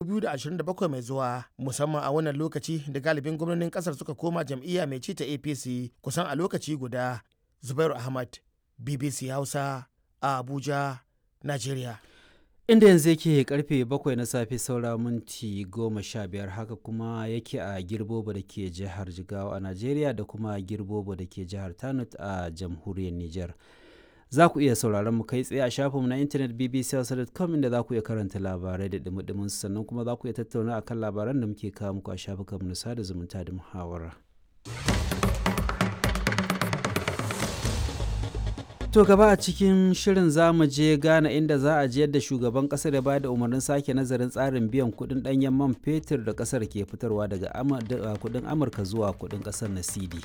2027 mai zuwa musamman a wannan lokaci da galibin gwamnonin kasar suka koma jam'iyya mai ci ta apc kusan a lokaci guda zubairu ahmad bbc hausa a abuja nigeria inda yanzu yake karfe 7 na safe saura minti 15 haka kuma yake a girbobo da ke jihar jigawa a najeriya da kuma girbobo da ke jihar tanut a jamhuriyar niger za ku iya sauraron mu kai tsaye a shafinmu na intanet bbc.com inda za ku iya karanta labarai da dumi sannan kuma za ku iya tattauna akan labaran da muke kawo muku a shafukanmu na sada zumunta da muhawara. To gaba a cikin shirin za mu je Ghana inda za a je yadda shugaban kasar ya bayar da umarnin sake nazarin tsarin biyan kudin danyen man fetur da kasar ke fitarwa daga kudin Amurka zuwa kudin kasar na CD.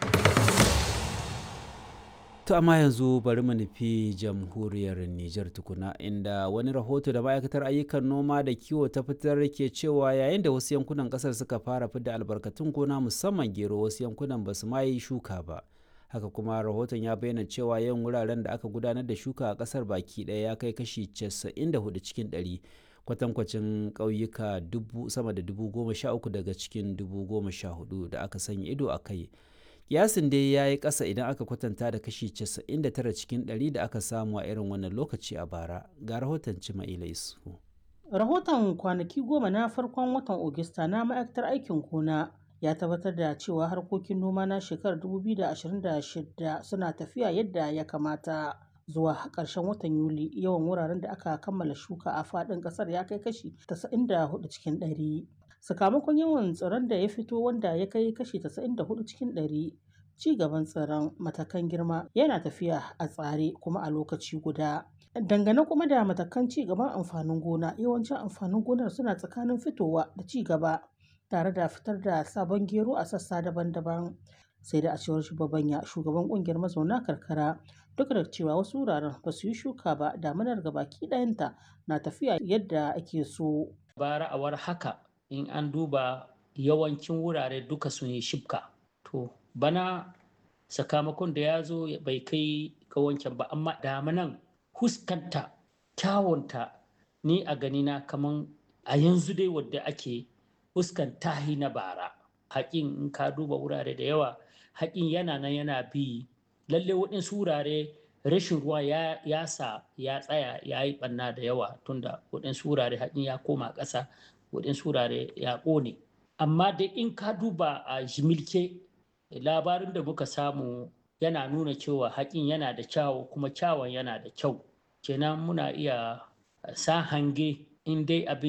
To amma yanzu bari mu nufi jamhuriyar Nijar tukuna inda wani rahoto da ma'aikatar ayyukan noma da kiwo ta fitar ke cewa yayin da wasu yankunan kasar suka fara fidda albarkatun gona musamman gero wasu yankunan ba su ma yi shuka ba. haka kuma rahoton ya bayyana cewa yawan wuraren da aka gudanar da shuka a kasar baki ɗaya ya kai kashi 94 cikin 100 kwatankwacin ƙauyuka sama da dubu goma sha uku daga cikin dubu goma sha hudu da aka sanya ido a kai kiyasin dai ya yi ƙasa idan aka kwatanta da kashi 99 cikin 100 da aka samu a irin wannan lokaci a bara ga rahoton cima'ila isu rahoton kwanaki goma na farkon watan ogista na ma'aikatar aikin gona ya tabbatar da cewa harkokin noma na shekarar 2026 suna tafiya yadda ya kamata zuwa ƙarshen watan yuli yawan wuraren da aka kammala shuka a faɗin ƙasar ya kai kashi 94 cikin 100 sakamakon yawan tsiron da ya fito wanda ya kai kashi 94 cikin 100 ci gaban tsiron matakan girma yana tafiya a tsare kuma a lokaci guda dangane kuma da matakan ci gaban amfanin gona yawancin amfanin gonar suna tsakanin fitowa da ci gaba tare da fitar da sabon gero a sassa daban-daban sai da a cewar shugaban ya shugaban kungiyar mazauna karkara duk da cewa wasu wuraren ba su yi shuka ba damunar gabaki ɗayanta na tafiya yadda ake so bara a war haka in an duba yawancin wurare duka sun yi shibka to bana sakamakon da ya zo bai kai ga wancan ba amma damanan huskanta kyawunta ni a ganina kaman a yanzu dai wadda ake fuskan tahi na bara haƙin in ka duba wurare da yawa haƙin yana nan yana bi lalle waɗansu wurare rashin ruwa ya, ya sa ya tsaya ya yi ɓanna da yawa tunda waɗansu wurare haƙin ya koma ƙasa waɗansu wurare ya ƙone amma da in ka duba a jimilke labarin da muka samu yana nuna cewa haƙin yana da kyawu kuma kyawun yana da kyau kenan muna iya sa hange in dai abin